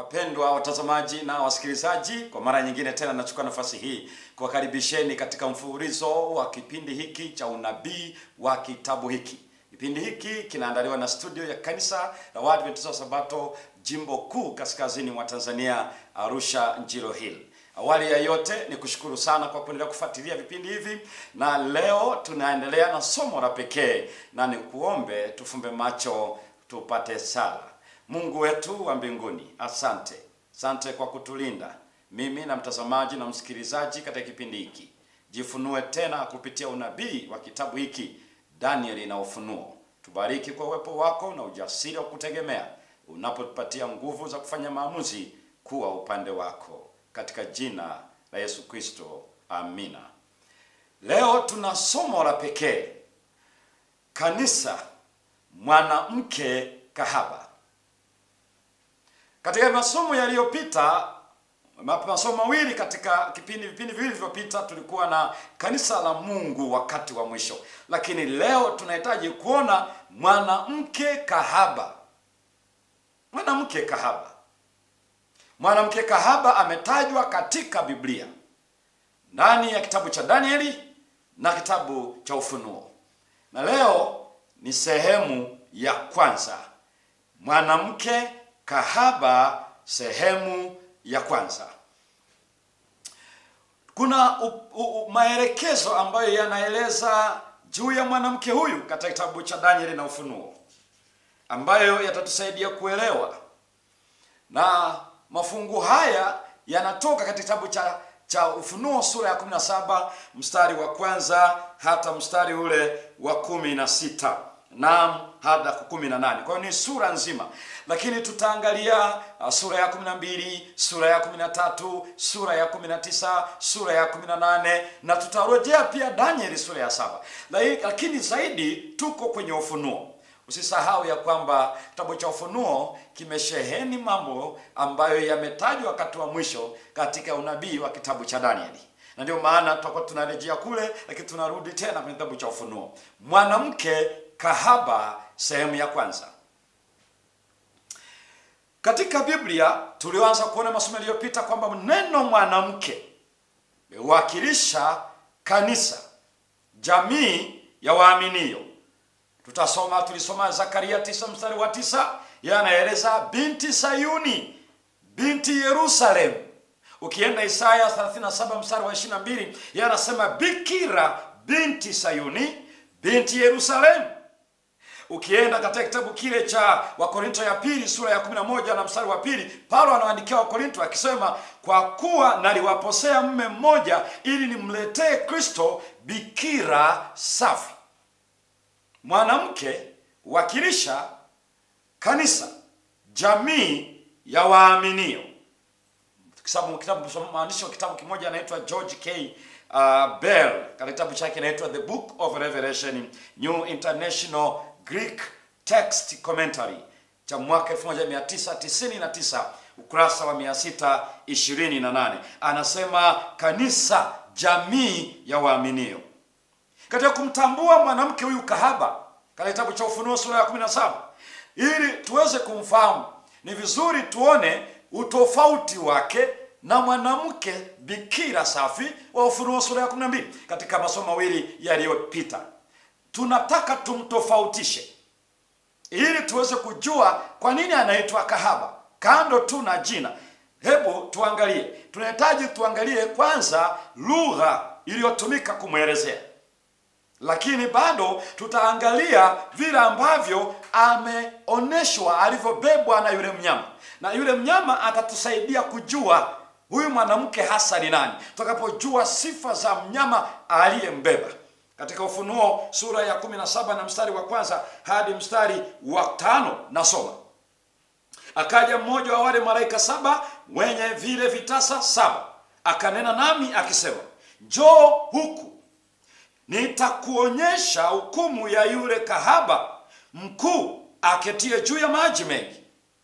Wapendwa watazamaji na wasikilizaji, kwa mara nyingine tena nachukua nafasi hii kuwakaribisheni katika mfululizo wa kipindi hiki cha unabii wa kitabu hiki. Kipindi hiki kinaandaliwa na studio ya kanisa la Waadventista wa Sabato jimbo kuu kaskazini mwa Tanzania, Arusha Njiro Hill. Awali ya yote ni kushukuru sana kwa kuendelea kufuatilia vipindi hivi, na leo tunaendelea na somo la pekee, na nikuombe tufumbe macho tupate sala. Mungu wetu wa mbinguni, asante, asante kwa kutulinda mimi na mtazamaji na msikilizaji katika kipindi hiki. Jifunue tena kupitia unabii wa kitabu hiki Danieli na Ufunuo. Tubariki kwa uwepo wako na ujasiri wa kutegemea unapotupatia nguvu za kufanya maamuzi kuwa upande wako, katika jina la Yesu Kristo, amina. Leo tuna somo la pekee, kanisa mwanamke kahaba. Katika masomo yaliyopita, masomo mawili katika kipindi vipindi viwili vilivyopita, tulikuwa na kanisa la Mungu wakati wa mwisho, lakini leo tunahitaji kuona mwanamke kahaba. Mwanamke kahaba, mwanamke kahaba ametajwa katika Biblia ndani ya kitabu cha Danieli na kitabu cha Ufunuo, na leo ni sehemu ya kwanza, mwanamke kahaba sehemu ya kwanza. Kuna u, u, maelekezo ambayo yanaeleza juu ya mwanamke huyu katika kitabu cha Danieli na Ufunuo ambayo yatatusaidia kuelewa, na mafungu haya yanatoka katika kitabu cha cha Ufunuo sura ya 17 mstari wa kwanza hata mstari ule wa kumi na sita naam hadi kumi na nane. Kwa hiyo ni sura nzima, lakini tutaangalia uh, sura ya kumi na mbili, sura ya kumi na tatu, sura ya kumi na tisa, sura ya kumi na nane na tutarejea pia Danieli sura ya saba, lakini zaidi tuko kwenye Ufunuo. Usisahau ya kwamba kitabu cha Ufunuo kimesheheni mambo ambayo yametajwa wakati wa mwisho katika unabii wa kitabu cha Danieli, na ndio maana tutakuwa tunarejea kule, lakini tunarudi tena kwenye kitabu cha Ufunuo. Mwanamke kahaba sehemu ya kwanza. Katika Biblia tulioanza kuona masomo yaliyopita kwamba neno mwanamke mewakilisha kanisa, jamii ya waaminio. Tutasoma, tulisoma Zakaria tisa mstari wa tisa, yeye anaeleza binti Sayuni, binti Yerusalemu. Ukienda Isaya 37 mstari wa 22, yeye anasema bikira binti Sayuni, binti Yerusalemu. Ukienda katika kitabu kile cha Wakorinto ya pili sura ya 11 na mstari wa pili, Paulo anawaandikia Wakorinto akisema, kwa kuwa naliwaposea mme mmoja ili nimletee Kristo bikira safi. Mwanamke wakilisha kanisa, jamii ya waaminio. Kitabu kitabu maandishi wa kitabu kimoja anaitwa George K. Uh, Bell katika kitabu chake inaitwa The Book of Revelation New International Greek Text Commentary cha mwaka 1999 ukurasa wa 628, anasema kanisa, jamii ya waaminio. Katika kumtambua mwanamke huyu kahaba katika kitabu cha Ufunuo sura ya 17, ili tuweze kumfahamu, ni vizuri tuone utofauti wake na mwanamke bikira safi wa Ufunuo sura ya 12. Katika masomo mawili yaliyopita, tunataka tumtofautishe ili tuweze kujua kwa nini anaitwa kahaba, kando tu na jina. Hebu tuangalie, tunahitaji tuangalie kwanza lugha iliyotumika kumwelezea, lakini bado tutaangalia vile ambavyo ameonyeshwa alivyobebwa na yule mnyama, na yule mnyama atatusaidia kujua huyu mwanamke hasa ni nani, tutakapojua sifa za mnyama aliyembeba. Katika Ufunuo sura ya 17 na mstari wa kwanza hadi mstari wa tano nasoma: akaja mmoja wa wale malaika saba wenye vile vitasa saba, akanena nami akisema, njoo huku, nitakuonyesha hukumu ya yule kahaba mkuu aketie juu ya maji mengi,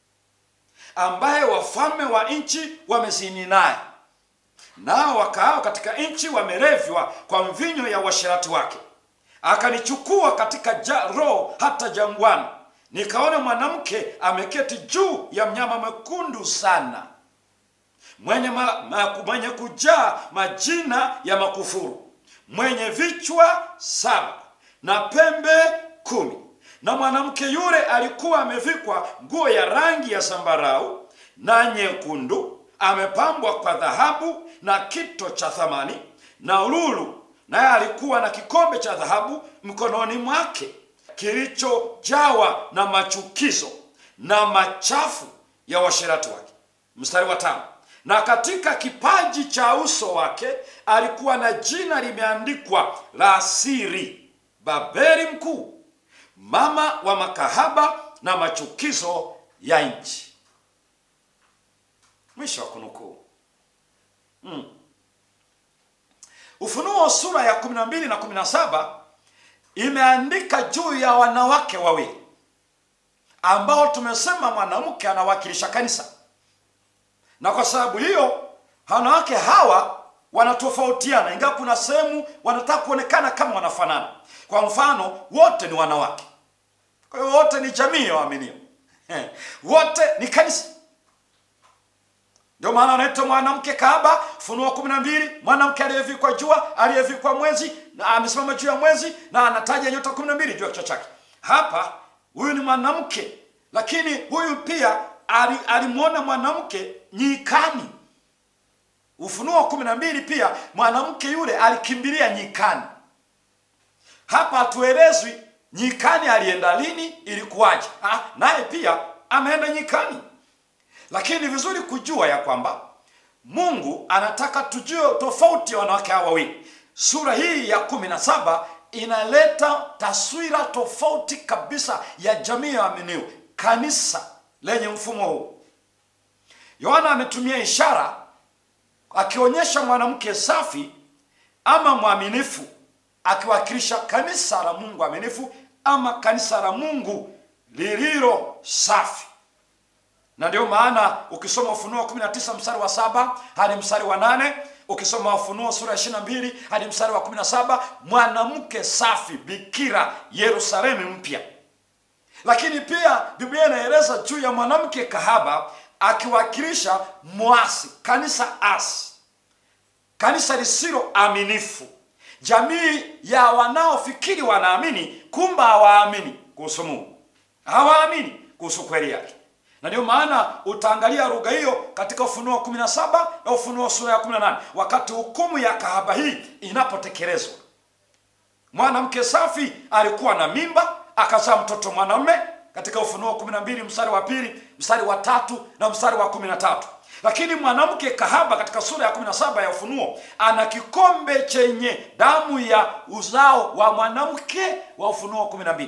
ambaye wafalme wa nchi wamezini naye, nao wakaao katika nchi wamerevywa kwa mvinyo ya uasherati wake. Akanichukua katika ja, roho hata jangwani, nikaona mwanamke ameketi juu ya mnyama mwekundu sana mwenye, ma, ma, mwenye kujaa majina ya makufuru mwenye vichwa saba na pembe kumi na mwanamke yule alikuwa amevikwa nguo ya rangi ya zambarau na nyekundu amepambwa kwa dhahabu na kito cha thamani na lulu naye alikuwa na kikombe cha dhahabu mkononi mwake kilichojawa na machukizo na machafu ya uasherati wake mstari wa tano na katika kipaji cha uso wake alikuwa na jina limeandikwa la siri babeli mkuu mama wa makahaba na machukizo ya nchi mwisho wa kunukuu mm. ufunuo sura ya 12 na 17 imeandika juu ya wanawake wawili ambao tumesema mwanamke anawakilisha kanisa na kwa sababu hiyo wanawake hawa wanatofautiana ingawa kuna sehemu wanataka kuonekana kama wanafanana kwa mfano wote ni wanawake kwa hiyo wote ni jamii ya waaminio wote ni kanisa ndio maana anaitwa mwanamke kahaba funuo kumi na mbili mwanamke aliyevikwa jua aliyevikwa mwezi na amesimama juu ya mwezi na anataja nyota kumi na mbili juu ya kichwa chake hapa huyu ni mwanamke lakini huyu pia alimwona mwanamke nyikani ufunuo kumi na mbili pia mwanamke yule alikimbilia nyikani hapa hatuelezwi nyikani alienda lini ilikuwaje naye pia ameenda nyikani lakini ni vizuri kujua ya kwamba mungu anataka tujue tofauti ya wanawake hawa wawili sura hii ya kumi na saba inaleta taswira tofauti kabisa ya jamii ya waaminio kanisa lenye mfumo huu yohana ametumia ishara akionyesha mwanamke safi ama mwaminifu akiwakilisha kanisa la mungu aminifu ama kanisa la mungu lililo safi na ndio maana ukisoma ufunuo 19 mstari wa saba hadi mstari wa nane ukisoma ufunuo sura ya 22 hadi mstari wa 17 mwanamke safi bikira yerusalemu mpya lakini pia biblia inaeleza juu ya mwanamke kahaba akiwakilisha mwasi kanisa asi kanisa lisilo aminifu jamii ya wanaofikiri wanaamini kumba hawaamini kuhusu mungu hawaamini kuhusu kweli yake na ndio maana utaangalia lugha hiyo katika ufunuo 17 na ufunuo sura ya 18 wakati hukumu ya kahaba hii inapotekelezwa mwanamke safi alikuwa na mimba akazaa mtoto mwanamume katika ufunuo 12 mstari wa pili mstari wa tatu na mstari wa 13 lakini mwanamke kahaba katika sura ya 17 ya ufunuo ana kikombe chenye damu ya uzao wa mwanamke wa ufunuo 12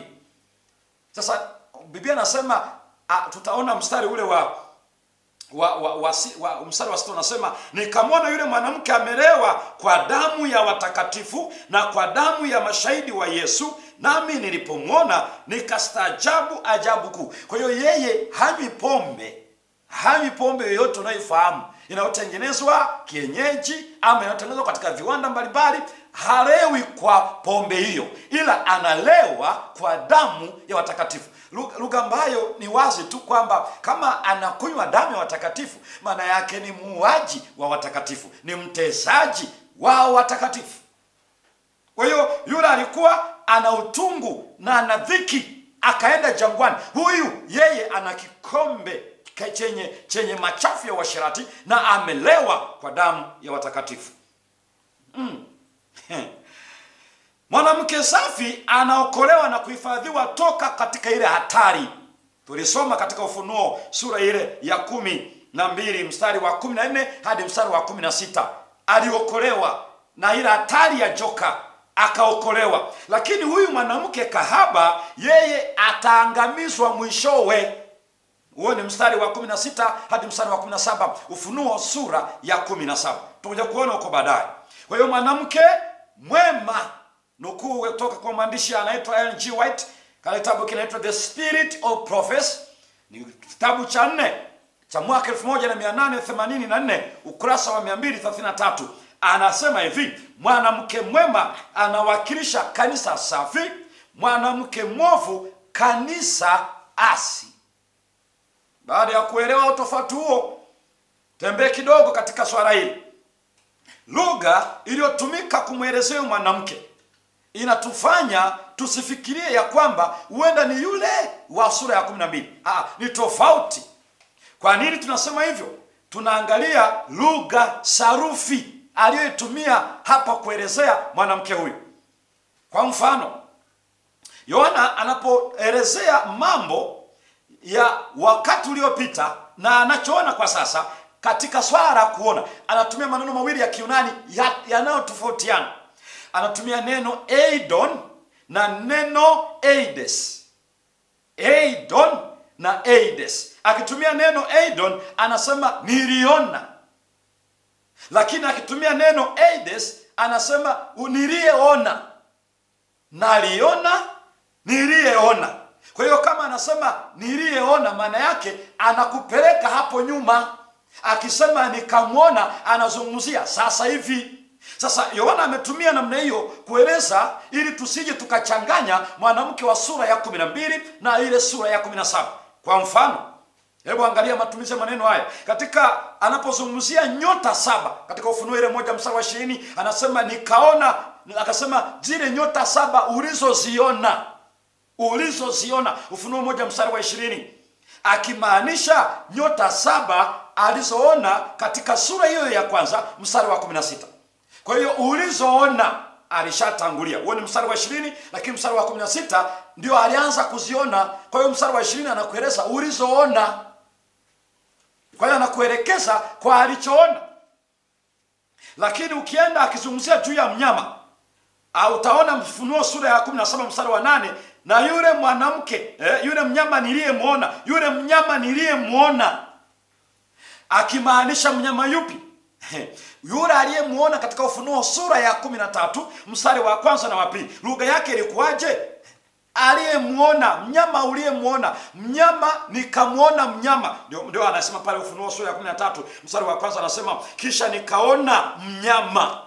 sasa biblia anasema tutaona mstari ule wa wa, wa, wa, wa mstari wa sita unasema nikamwona yule mwanamke amelewa kwa damu ya watakatifu na kwa damu ya mashahidi wa yesu nami nilipomwona nikastaajabu ajabu kuu kwa hiyo yeye hanywi pombe hanywi pombe yoyote unayoifahamu inayotengenezwa kienyeji ama inayotengenezwa katika viwanda mbalimbali halewi kwa pombe hiyo ila analewa kwa damu ya watakatifu lugha ambayo ni wazi tu kwamba kama anakunywa damu ya watakatifu maana yake ni muuaji wa watakatifu ni mtesaji wa watakatifu kwa hiyo yule alikuwa ana utungu na ana dhiki akaenda jangwani huyu yeye ana kikombe chenye chenye machafu ya uasherati na amelewa kwa damu ya watakatifu mm. mwanamke safi anaokolewa na kuhifadhiwa toka katika ile hatari tulisoma katika ufunuo sura ile ya kumi na mbili mstari wa kumi na nne hadi mstari wa kumi na sita aliokolewa na ile hatari ya joka akaokolewa lakini huyu mwanamke kahaba yeye ataangamizwa mwishowe huo ni mstari wa 16 hadi mstari wa 17 ufunuo sura ya 17 tutakuja kuona huko baadaye kwa hiyo mwanamke mwema nukuu kutoka kwa mwandishi anaitwa lg white kale kitabu kinaitwa the spirit of prophes ni kitabu cha nne cha mwaka 1884 ukurasa wa 233 anasema hivi mwanamke mwema anawakilisha kanisa safi mwanamke mwovu kanisa asi. Baada ya kuelewa utofauti huo, tembee kidogo katika swala hili. Lugha iliyotumika kumwelezea mwanamke inatufanya tusifikirie ya kwamba huenda ni yule wa sura ya kumi na mbili. Ah, ni tofauti. Kwa nini tunasema hivyo? Tunaangalia lugha sarufi aliyoitumia hapa kuelezea mwanamke huyu. Kwa mfano, Yohana anapoelezea mambo ya wakati uliopita na anachoona kwa sasa katika swala la kuona, anatumia maneno mawili ya Kiunani yanayotofautiana. Anatumia neno eidon na neno eides. Eidon na eides. Akitumia neno eidon anasema niliona, lakini akitumia neno eides anasema niliyeona, naliona, niliyeona. Kwa hiyo kama anasema niliyeona, maana yake anakupeleka hapo nyuma. Akisema nikamwona, anazungumzia sasa hivi. Sasa Yohana ametumia namna hiyo kueleza ili tusije tukachanganya mwanamke wa sura ya kumi na mbili na ile sura ya kumi na saba. Kwa mfano, hebu angalia matumizi ya maneno haya katika anapozungumzia nyota saba katika Ufunuo ile moja mstari wa ishirini anasema nikaona, akasema zile nyota saba ulizoziona ulizoziona. Ufunuo moja mstari wa ishirini akimaanisha nyota saba alizoona katika sura hiyo ya kwanza mstari wa kumi na sita. Kwa hiyo ulizoona alishatangulia, huo ni mstari wa ishirini, lakini mstari wa kumi na sita ndio alianza kuziona. Kwa hiyo mstari wa ishirini anakueleza ulizoona, kwa hiyo anakuelekeza kwa alichoona. Lakini ukienda akizungumzia juu ya mnyama utaona Mfunuo sura ya kumi na saba mstari wa nane na yule mwanamke eh, yule mnyama niliyemwona, yule mnyama niliyemwona, akimaanisha mnyama yupi? yule aliyemwona katika Ufunuo sura ya kumi na tatu mstari wa kwanza na wa pili. Lugha yake ilikuwaje? Aliyemwona mnyama, uliyemwona mnyama, nikamwona mnyama. Ndio, ndio anasema pale Ufunuo sura ya kumi na tatu mstari wa kwanza anasema, kisha nikaona mnyama,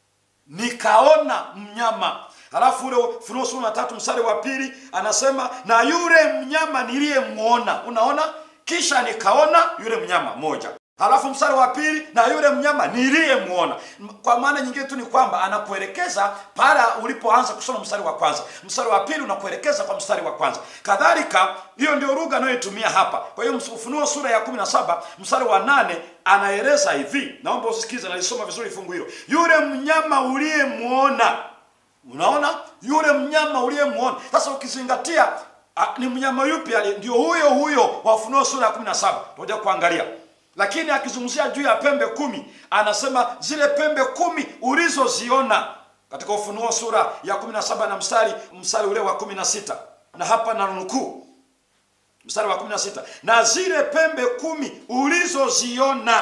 nikaona mnyama Halafu ule Ufunuo sura ya tatu mstari wa pili anasema na yule mnyama niliyemwona. Unaona, kisha nikaona yule mnyama moja Halafu mstari wa pili na yule mnyama niliyemwona. Kwa maana nyingine tu ni kwamba anakuelekeza pale ulipoanza kusoma mstari wa kwanza, mstari wa pili unakuelekeza kwa mstari wa kwanza. Kadhalika, hiyo ndio lugha anayoitumia hapa. Kwa hiyo Ufunuo sura ya kumi na saba mstari wa nane anaeleza hivi, naomba usikize, nalisoma vizuri fungu hilo, yule mnyama uliyemwona. Unaona, yule mnyama uliyemwona. Sasa ukizingatia a, ni mnyama yupi? Ndio huyo huyo wa Ufunuo sura ya kumi na saba tunakuja kuangalia lakini akizungumzia juu ya pembe kumi anasema zile pembe kumi ulizoziona katika Ufunuo sura ya kumi na saba na mstari mstari ule wa kumi na sita na hapa na nukuu mstari wa kumi na sita na zile pembe kumi ulizoziona.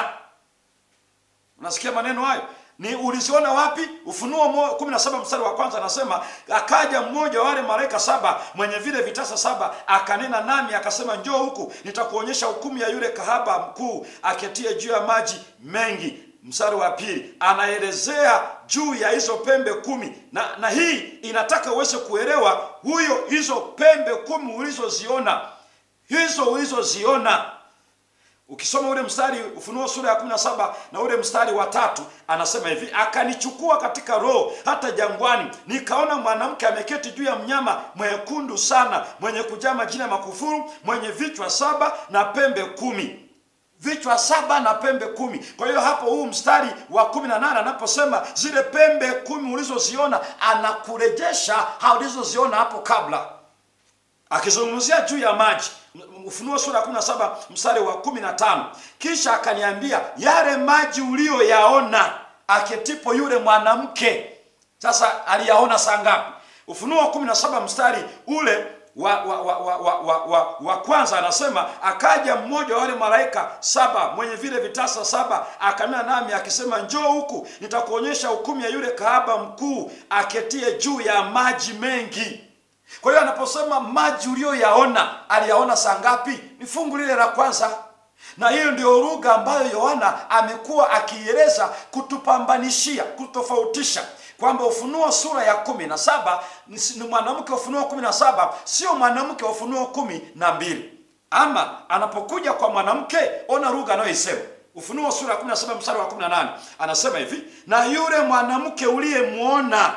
Unasikia maneno hayo? Ni uliziona wapi? Ufunuo kumi na saba mstari wa kwanza anasema, akaja mmoja wa wale malaika saba mwenye vile vitasa saba, akanena nami akasema, njoo huku, nitakuonyesha hukumu ya yule kahaba mkuu aketie juu ya maji mengi. Mstari wa pili anaelezea juu ya hizo pembe kumi na, na hii inataka uweze kuelewa huyo, hizo pembe kumi ulizoziona, hizo ulizoziona Ukisoma ule mstari Ufunuo sura ya kumi na saba na ule mstari wa tatu anasema hivi, akanichukua katika roho hata jangwani, nikaona mwanamke ameketi juu ya mnyama mwekundu sana, mwenye kujaa majina ya makufuru, mwenye vichwa saba na pembe kumi vichwa saba na pembe kumi. Kwa hiyo hapo huu mstari wa kumi na nane anaposema zile pembe kumi ulizoziona, anakurejesha ulizoziona hapo kabla, akizungumzia juu ya maji Ufunuo sura ya 17 mstari wa 15, kisha akaniambia yale maji uliyoyaona aketipo yule mwanamke. Sasa aliyaona saa ngapi? Ufunuo 17 mstari ule wa wa, wa, wa, wa, wa, wa, wa kwanza anasema, akaja mmoja wa wale malaika saba mwenye vile vitasa saba akanena nami akisema, njoo huku nitakuonyesha hukumu ya yule kahaba mkuu aketie juu ya maji mengi. Kwa hiyo anaposema maji uliyoyaona, aliyaona saa ngapi? Ni fungu lile la kwanza, na hiyo ndio lugha ambayo Yohana amekuwa akieleza kutupambanishia, kutofautisha kwamba Ufunuo sura ya kumi na saba ni ni mwanamke wa Ufunuo kumi na saba sio mwanamke wa Ufunuo kumi na mbili ama anapokuja kwa mwanamke, ona lugha anayoisema Ufunuo sura ya 17 mstari wa 18 anasema hivi, na yule mwanamke uliyemwona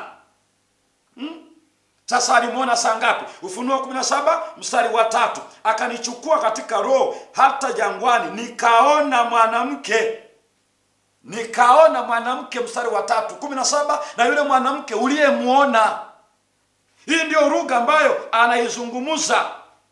sasa alimwona saa ngapi? Ufunuo 17 mstari wa tatu, akanichukua katika roho hata jangwani, nikaona mwanamke nikaona mwanamke, mstari wa tatu, 17 na yule mwanamke uliyemwona. Hii ndiyo lugha ambayo anaizungumza,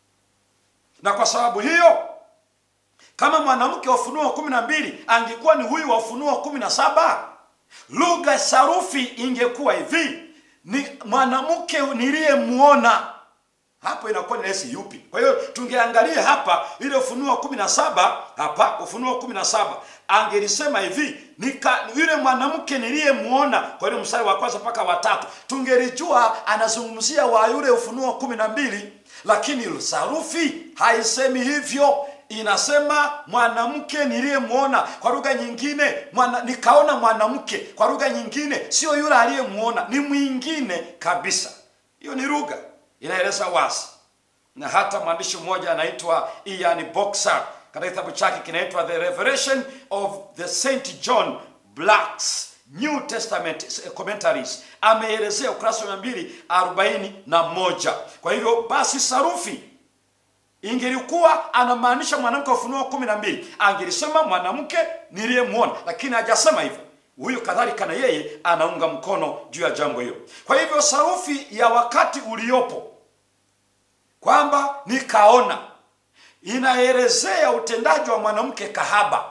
na kwa sababu hiyo kama mwanamke wa Ufunuo kumi na mbili angekuwa ni huyu wa Ufunuo kumi na saba lugha sarufi ingekuwa hivi ni mwanamke niliyemwona. Hapo inakuwa ni rahisi yupi? Kwa hiyo tungeangalia hapa ile Ufunuo kumi na saba hapa Ufunuo kumi na saba angelisema hivi nika yule mwanamke niliyemwona, kwa hiyo mstari wa kwanza mpaka wa tatu tungelijua anazungumzia wa yule Ufunuo kumi na mbili, lakini sarufi haisemi hivyo inasema mwanamke niliyemwona. Kwa lugha nyingine mwana, nikaona mwanamke. Kwa lugha nyingine sio yule aliyemwona, ni mwingine kabisa. Hiyo ni lugha inaeleza wazi, na hata mwandishi mmoja anaitwa Ian Boxer katika kitabu chake kinaitwa The Revelation of the St John Black's New Testament Commentaries ameelezea ukurasa wa mia mbili arobaini na moja. Kwa hivyo basi sarufi ingelikuwa anamaanisha mwanamke wa Ufunuo kumi na mbili angelisema mwanamke niliyemwona, lakini hajasema hivyo. Huyu kadhalika na yeye anaunga mkono juu ya jambo hilo. Kwa hivyo sarufi ya wakati uliopo kwamba nikaona inaelezea utendaji wa mwanamke kahaba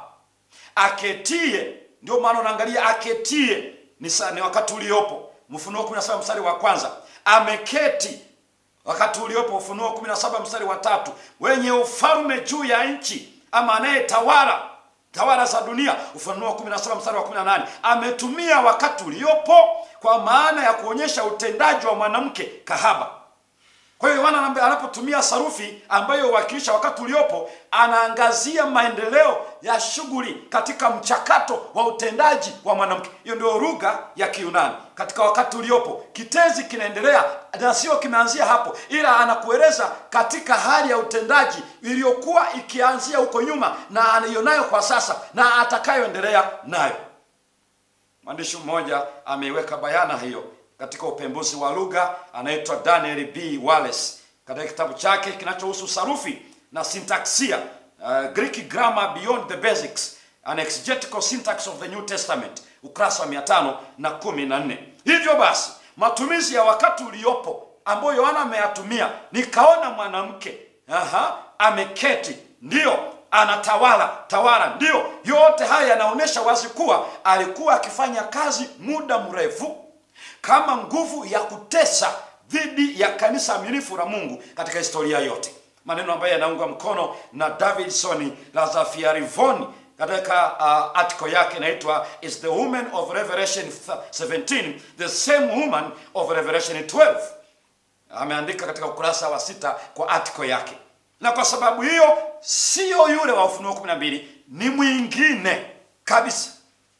aketie. Ndio maana unaangalia aketie ni, sa, ni wakati uliopo Mfunuo 17 mstari wa kwanza ameketi wakati uliopo Ufunuo 17 mstari wa tatu, wenye ufalme juu ya nchi, ama anayetawala tawala za dunia. Ufunuo 17 mstari wa 18 ametumia wakati uliopo kwa maana ya kuonyesha utendaji wa mwanamke kahaba. Kwa hiyo Yohana anapotumia sarufi ambayo huwakilisha wakati uliopo, anaangazia maendeleo ya shughuli katika mchakato wa utendaji wa mwanamke. Hiyo ndio lugha ya Kiyunani katika wakati uliopo. Kitenzi kinaendelea na sio kimeanzia hapo, ila anakueleza katika hali ya utendaji iliyokuwa ikianzia huko nyuma na anayonayo kwa sasa na atakayoendelea nayo. Mwandishi mmoja ameiweka bayana hiyo katika upembuzi wa lugha anaitwa Daniel B. Wallace katika kitabu chake kinachohusu sarufi na sintaksia, uh, Greek grammar beyond the basics an exegetical syntax of the New Testament, ukurasa wa mia tano na kumi na nne. Hivyo basi matumizi ya wakati uliopo ambayo Yohana ameyatumia, nikaona mwanamke aha, ameketi, ndiyo anatawala tawala, ndiyo yote haya yanaonyesha wazi kuwa alikuwa akifanya kazi muda mrefu kama nguvu ya kutesa dhidi ya kanisa aminifu la Mungu katika historia yote, maneno ambayo yanaungwa mkono na Davidson Lazafiarivoni katika uh, article yake inaitwa is the woman of Revelation 17 the same woman of Revelation 12. Ameandika katika ukurasa wa sita kwa article yake, na kwa sababu hiyo sio yule wa Ufunuo 12, ni mwingine kabisa.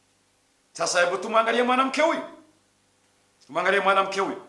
Sasa hebu tumwangalie mwanamke huyu Tumwangalie mwanamke huyu.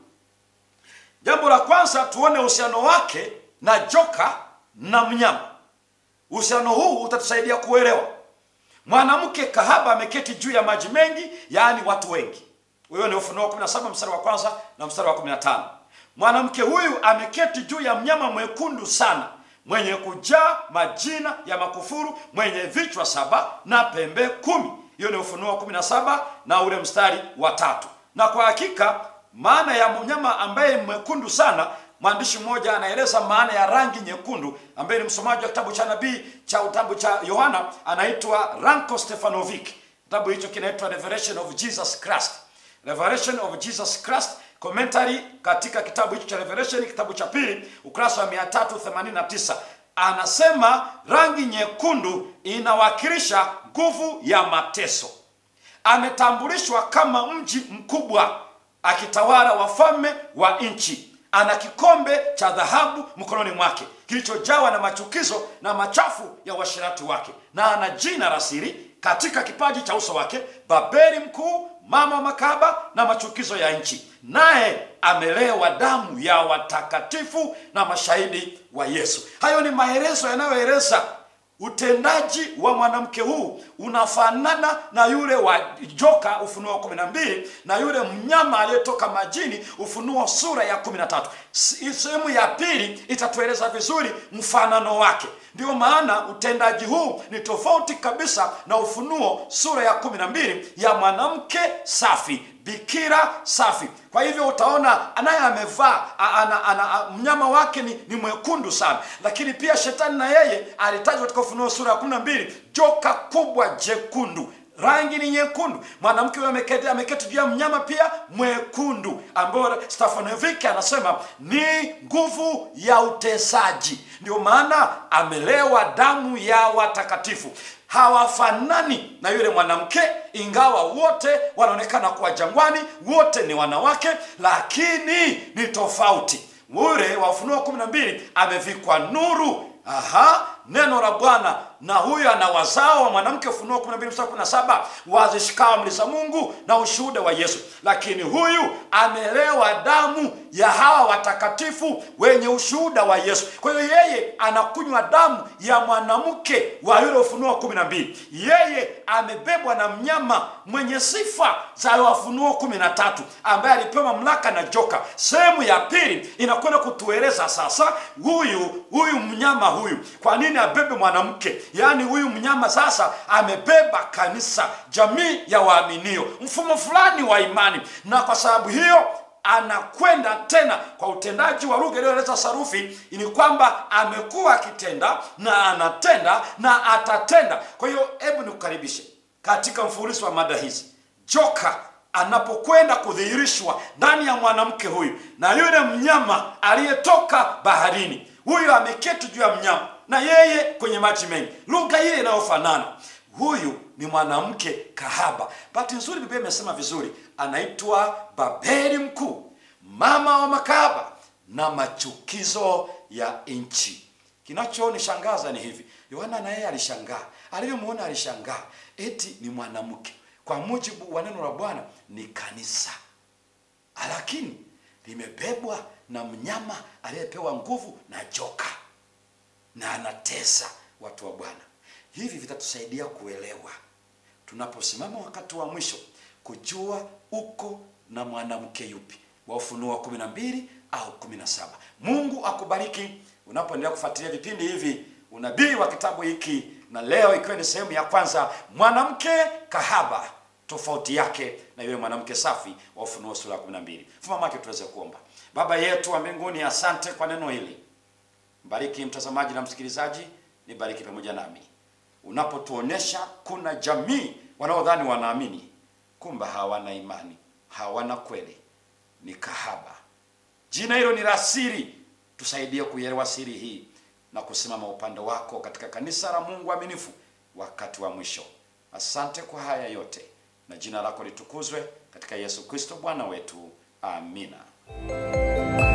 Jambo la kwanza tuone uhusiano wake na joka na mnyama. Uhusiano huu utatusaidia kuelewa. Mwanamke kahaba ameketi juu ya maji mengi, yaani watu wengi. Huyo ni Ufunuo 17 mstari wa kwanza na mstari wa 15. Mwanamke huyu ameketi juu ya mnyama mwekundu sana, mwenye kujaa majina ya makufuru, mwenye vichwa saba na pembe kumi. Hiyo ni Ufunuo 17 na ule mstari wa tatu na kwa hakika maana ya mnyama ambaye mwekundu sana, mwandishi mmoja anaeleza maana ya rangi nyekundu, ambaye ni msomaji wa kitabu cha nabii cha kitabu cha Yohana, anaitwa Ranko Stefanovic. Kitabu hicho kinaitwa Revelation of Jesus Christ, Revelation of Jesus Christ commentary katika kitabu hicho cha Revelation, kitabu cha pili, ukurasa wa 389 anasema rangi nyekundu inawakilisha nguvu ya mateso ametambulishwa kama mji mkubwa akitawala wafalme wa nchi. Ana kikombe cha dhahabu mkononi mwake kilichojawa na machukizo na machafu ya uasherati wake, na ana jina la siri katika kipaji cha uso wake, Babeli mkuu, mama wa makahaba na machukizo ya nchi, naye amelewa damu ya watakatifu na mashahidi wa Yesu. Hayo ni maelezo yanayoeleza utendaji wa mwanamke huu unafanana na yule wa joka Ufunuo kumi na mbili na yule mnyama aliyetoka majini Ufunuo sura ya kumi na tatu. Sehemu ya pili itatueleza vizuri mfanano wake. Ndiyo maana utendaji huu ni tofauti kabisa na Ufunuo sura ya kumi na mbili ya mwanamke safi bikira safi. Kwa hivyo utaona anaye amevaa ana, ana, mnyama wake ni, ni mwekundu sana, lakini pia shetani na yeye alitajwa katika Ufunuo sura ya kumi na mbili joka kubwa jekundu rangi ni nyekundu. Mwanamke huyo ameketi ameketi juu ya mnyama pia mwekundu, ambayo Stefanoviki anasema ni nguvu ya utesaji. Ndio maana amelewa damu ya watakatifu. Hawafanani na yule mwanamke, ingawa wote wanaonekana kuwa jangwani, wote ni wanawake, lakini ni tofauti. Ule wa Ufunuo kumi na mbili amevikwa nuru Aha, neno la Bwana na huyo ana wazao wa mwanamke, Ufunuo 12 mstari 17, wazishikao amri za Mungu na ushuhuda wa Yesu. Lakini huyu amelewa damu ya hawa watakatifu wenye ushuhuda wa Yesu. Kwa hiyo yeye anakunywa damu ya mwanamke wa yule Ufunuo 12. Yeye amebebwa na mnyama mwenye sifa za Ufunuo 13 ambaye alipewa mamlaka na joka. Sehemu ya pili inakwenda kutueleza sasa huyu huyu mnyama huyu kwa nini abebe mwanamke yaani huyu mnyama sasa amebeba kanisa jamii ya waaminio mfumo fulani wa imani na kwa sababu hiyo anakwenda tena kwa utendaji wa lugha iliyoeleza sarufi ni kwamba amekuwa akitenda na anatenda na atatenda kwa hiyo hebu nikukaribishe katika mfululizo wa mada hizi joka anapokwenda kudhihirishwa ndani ya mwanamke huyu na yule mnyama aliyetoka baharini huyu ameketi juu ya mnyama na yeye kwenye maji mengi lugha ile inayofanana huyu ni mwanamke kahaba bahati nzuri biblia imesema vizuri anaitwa babeli mkuu mama wa makahaba na machukizo ya nchi kinachonishangaza ni hivi yohana na yeye alishangaa alivyomwona alishangaa eti ni mwanamke kwa mujibu wa neno la bwana ni kanisa lakini limebebwa na mnyama aliyepewa nguvu na joka na anatesa watu wa bwana hivi vitatusaidia kuelewa tunaposimama wakati wa mwisho kujua uko na mwanamke yupi wa ufunuo wa kumi na mbili au kumi na saba mungu akubariki unapoendelea kufuatilia vipindi hivi unabii wa kitabu hiki na leo ikiwa ni sehemu ya kwanza mwanamke kahaba tofauti yake na yule mwanamke safi wa ufunuo sura ya 12 fumamake tuweze kuomba baba yetu wa mbinguni asante kwa neno hili mbariki mtazamaji na msikilizaji nibariki pamoja nami unapotuonesha kuna jamii wanaodhani wanaamini kumbe hawana imani hawana kweli ni kahaba jina hilo ni la siri tusaidie kuielewa siri hii na kusimama upande wako katika kanisa la mungu aminifu wakati wa mwisho asante kwa haya yote na jina lako litukuzwe katika yesu kristo bwana wetu amina